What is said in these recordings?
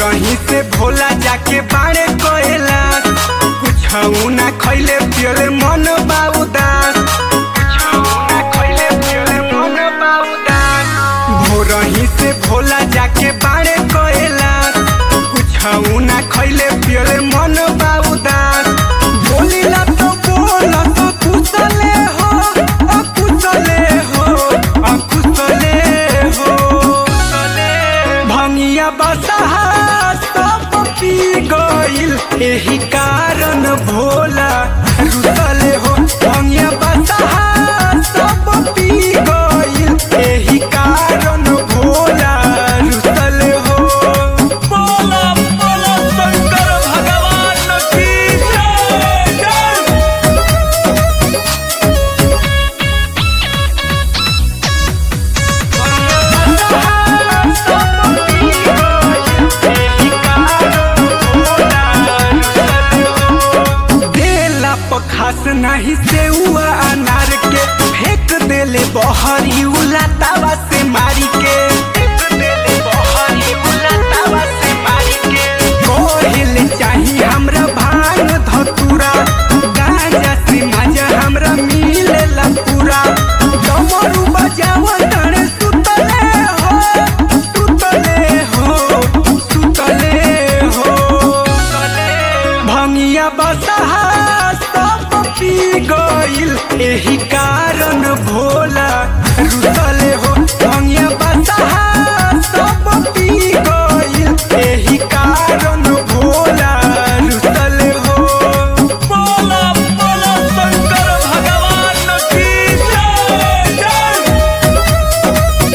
भोरही से भोला जाके बाड़े कोयला कुछ ना खैले पियले मन बाउदास ना खैले पियले मन बाउदास भोरही से भोला जाके बाड़े कोयला कुछ ना खैले पियले मन बाउदास बोलिला तो बोला तो कुशले हो अकुशले हो अकुशले हो भंगिया बसहा सब पी गइल एही कारण भोला रुसले हो भंगिया बसहा सब पी गइल एही कारण भोला रुसले हो बोला बोला शंकर भगवान की जय जय देला पखास नहीं से हुआ अनार के फेंक देले बहरी उला तावा से मारी के फेंक देले बहरी उला तावा से मारी के कोहिल चाही हमरा भांग धतुरा गांजा से माजा हमरा मिलेला पूरा डमरू बजावा तड़े सुतले हो सुतले हो सुतले हो भंगिया बसहा सब पी गइल एही कारण भोला रुसले हो भंगिया बसहा सब पी गइल एही कारण भोला रुसले हो बोला बोला शंकर भगवान की जय जय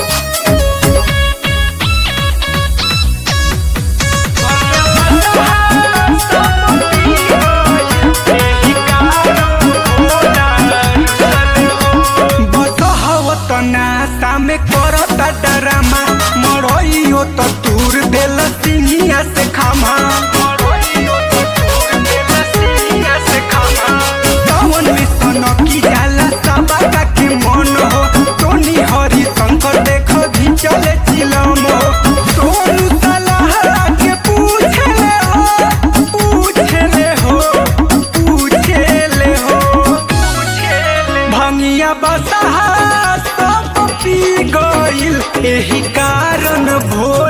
में करता डरामा मरइयो तो तूर देल सिंहिया से खामा मरइयो तो तूर देल सिंहिया से खामा कौन मिशन की जाला सबका के मन हो टोनी हरि शंकर देखो घिंचले चिलम हो सोनू सलाह के पूछले हो पूछले हो पूछले हो भंगिया बसहा सब पी गइल एही कारण भोला